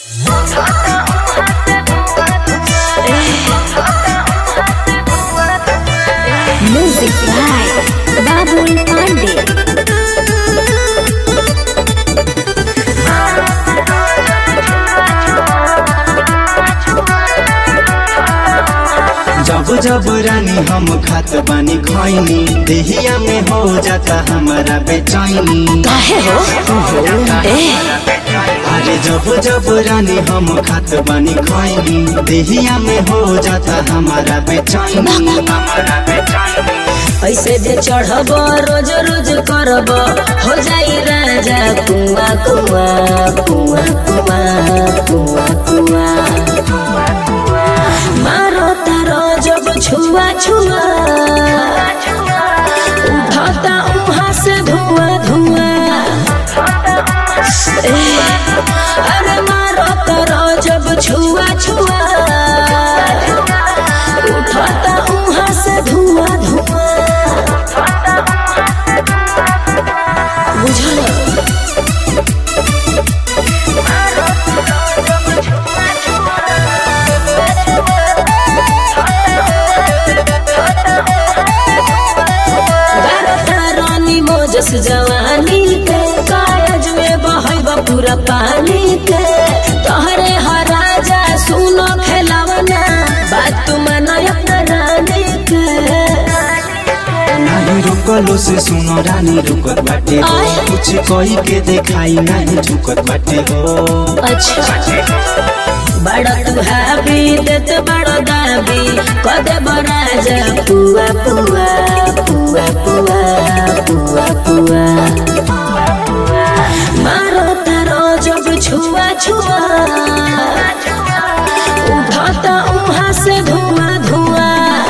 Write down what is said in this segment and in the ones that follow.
Music by Babul Pandey. जब जब रानी हम खात बानी खैनी देहिया में हो जाता हमारा बेचैनी काहे हो ए अरे जब जब रानी हम खात बानी खैनी देहिया में हो जाता हमारा बेचैनी हमारा बेचैनी ऐसे जे चढ़ब रोज रोज करब हो जाई राजा कुआ कुआ कुआ कुआ कुआ कुआ मारो तारो जब छुआ छुआ उठाता उहाँ से धुआं धुआं ए, अरे मारो तारो जब छुआ छुआ उठाता उहाँ से धुआं धुआं बुझल गारता रानी मोजस जवानी के कायज में बहब पूरा पानी के तोहरे हराजा सुनो खेलावना बात तू मानो अपना रानी के नहीं रुकलो से सुनो रानी रुकत बाटे हो आय। कुछ कही के देखाई नहीं झुकत बाटे हो अच्छा बड़ा तू हाबी देत बड़ो दाबी कदे बराजा पुआ पुआ पुआ पुआ पुआ पुआ मारो तारो जब छुआ छुआ उठाता उहाँ से धुआं धुआं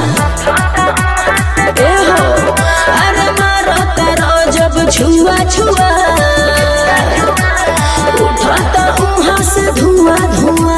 ए हो अरे मारो तारो जब छुआ छुआ उठाता उहाँ से धुआं धुआं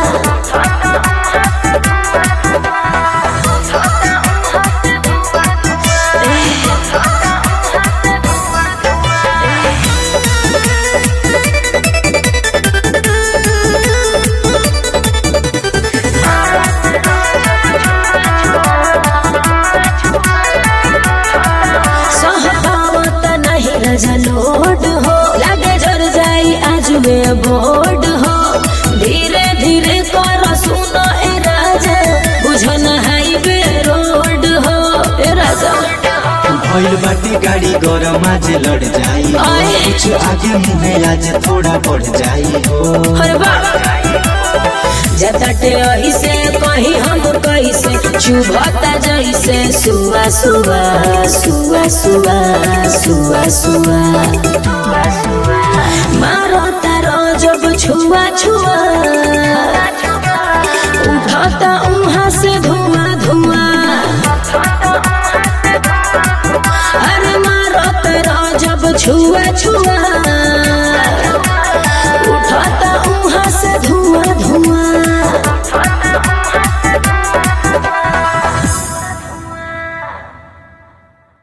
सहबावत नहीं रजलोड हो लगे जर जाई आज में बोर्ड हो धीरे धीरे कर सुनो ए राजा बुझन हाईवे रोड हो ए राजा भइल बाटे गाड़ी गरम आज लड़ जाई हो। आय। कुछ आगे मुहे आज थोड़ा बढ़ जाई हो हर बार जतटे ऐसे कहीं हम कैसे चुभता जैसे सुआ सुआ सुआ सुआ सुआ सुआ मारो तारो जब छुआ छुआ उठाता उहाँ से धुआं धुआं अरे मारो तारो जब छुआ छुआ